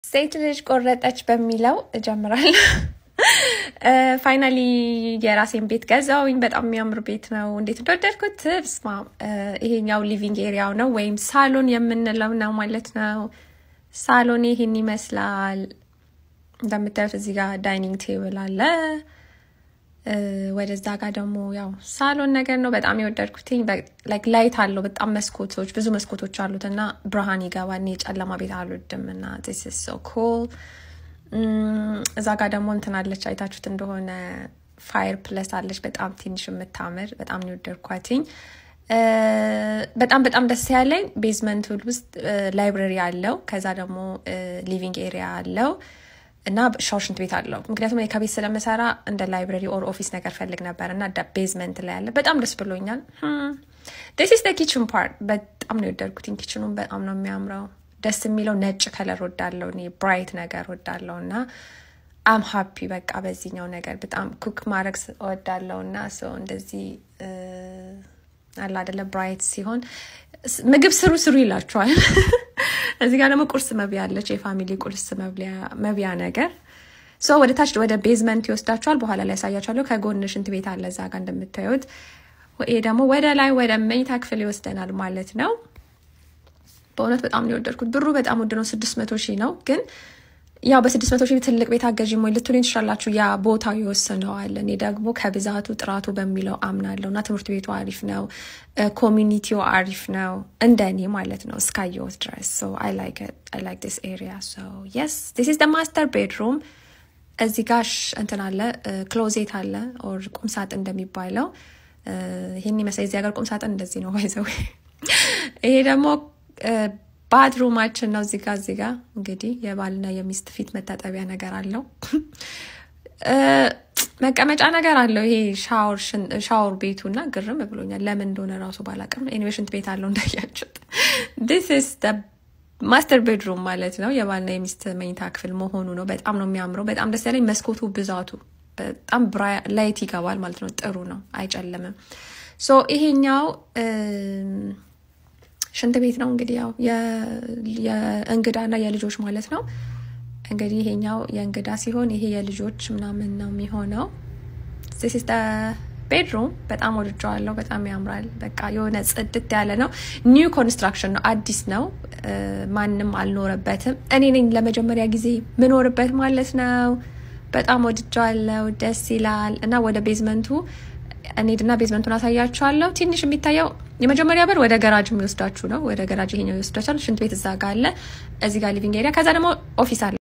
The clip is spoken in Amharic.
ሴት ልጅ ቆረጠች በሚለው እጀምራለሁ። ፋይናሊ የራሴን ቤት ገዛውኝ። በጣም የሚያምር ቤት ነው። እንዴት እንደወደድኩት ብስማ። ይሄኛው ሊቪንግ ኤሪያው ነው ወይም ሳሎን የምንለው ነው ማለት ነው። ሳሎን ይህን ይመስላል። እንደምታዩት እዚህ ጋር ዳይኒንግ ቴብል አለ። ወደዛ ጋር ደግሞ ያው ሳሎን ነገር ነው። በጣም የወደድኩትኝ ላይት አለው። በጣም መስኮቶች፣ ብዙ መስኮቶች አሉት እና ብርሃን ይገባል። እኔ የጨለማ ቤት አልወድም እና ዚስ ኢዝ ሶ ኩል። እዛ ጋር ደግሞ እንትን አለች፣ አይታችሁት እንደሆነ ፋየር ፕለስ አለች። በጣም ትንሽ የምታምር በጣም ነው የወደድኳትኝ። በጣም በጣም ደስ ያለኝ ቤዝመንት ውስጥ ላይብረሪ አለው። ከዛ ደግሞ ሊቪንግ ኤሪያ አለው እና ሻወር ሽንት ቤት አለው። ምክንያቱም ከቤት ስለምሰራ እንደ ላይብረሪ ኦር ኦፊስ ነገር ፈልግ ነበር እና ቤዝመንት ላይ ያለ በጣም ደስ ብሎኛል። ዲስ ኢዝ ኪችን ፓርት በጣም ነው የወደድኩትኝ። ኪችኑም በጣም ነው የሚያምረው። ደስ የሚለው ነጭ ከለር ወዳለው እኔ ብራይት ነገር ወዳለው እና አም ሀፒ በቃ በዚህኛው ነገር በጣም ኩክ ማድረግ ወዳለው እና ሰው እንደዚህ አለ አደለ ብራይት ሲሆን ምግብ ስሩ ስሩ ይላችኋል። እዚህ ጋር ደግሞ ቁርስ መብያ አለች፣ የፋሚሊ ቁርስ መብያ ነገር ሶ ወደ ታች ወደ ቤዝመንት ይወስዳችኋል። በኋላ ላይ ያሳያችኋለሁ። ከጎን ሽንት ቤት አለ እዛ ጋር እንደምታዩት። ይሄ ደግሞ ወደ ላይ ወደ መኝታ ክፍል ይወስደናል ማለት ነው። በእውነት በጣም ነው የወደድኩት። ብሩ በጣም ውድ ነው፣ ስድስት መቶ ሺህ ነው ግን ያው በስድስት መቶ ሺህ ትልቅ ቤት አገዥ ሞኝ ልትሉኝ ትችላላችሁ። ያ ቦታው ይወስነዋል። እኔ ደግሞ ከብዛቱ ጥራቱ በሚለው አምናለሁ እና ትምህርት ቤቱ አሪፍ ነው፣ ኮሚኒቲው አሪፍ ነው፣ እንደ እኔ ማለት ነው እስካየሁት ድረስ አይ ላይክ ዲስ ኤሪያ የስ ዲስ ኢዝ ደ ማስተር ቤድሩም። እዚህ ጋሽ እንትን አለ ክሎዜት አለ ኦር ቁምሳጥን እንደሚባለው ይህን ይመስላል። የዚህ ሀገር ቁምሳጥን እንደዚህ ነው ባይዘው። ይሄ ደግሞ ባድሩማችን ነው። እዚጋ እዚጋ እንግዲህ የባልና የሚስት ፊት መታጠቢያ ነገር አለው። መቀመጫ ነገር አለው። ይሄ ሻወር ቤቱ እና ግርም ብሎኛል ለምን እንደሆነ ራሱ ባላቅም፣ ኤኒዌይ ሽንት ቤት አለው እንዳያችሁት። ዲስ ኢዝ ማስተር ቤድሩም ማለት ነው። የባልና የሚስት መኝታ ክፍል መሆኑ ነው። በጣም ነው የሚያምረው። በጣም ደስ ያለኝ መስኮቱ ብዛቱ፣ በጣም ላይት ይገባል ማለት ነው። ጥሩ ነው፣ አይጨልምም። ሶ ይሄኛው ሽንት ቤት ነው እንግዲህ ያው የእንግዳና የልጆች ማለት ነው። እንግዲህ ይሄኛው የእንግዳ ሲሆን ይሄ የልጆች ምናምን ነው የሚሆነው። ዚስ ኢዝ ቤድሩም በጣም ወድጀዋለሁ። በጣም ያምራል። በቃ የሆነ ጽድት ያለ ነው። ኒው ኮንስትራክሽን ነው፣ አዲስ ነው። ማንም አልኖረበትም። እኔ ነኝ ለመጀመሪያ ጊዜ ምኖርበት ማለት ነው። በጣም ወድጀዋለሁ። ደስ ይላል እና ወደ ቤዝመንቱ እንሂድና ቤዝመንቱን አሳያችኋለሁ። ትንሽ የሚታየው የመጀመሪያ በር ወደ ገራጅ የሚወስዳችሁ ነው። ወደ ገራጅ ይሄኛው ይወስዳችኋል። ሽንት ቤት እዛ ጋ አለ። እዚህ ጋር ሊቪንግ ኤሪያ፣ ከዛ ደግሞ ኦፊስ አለ።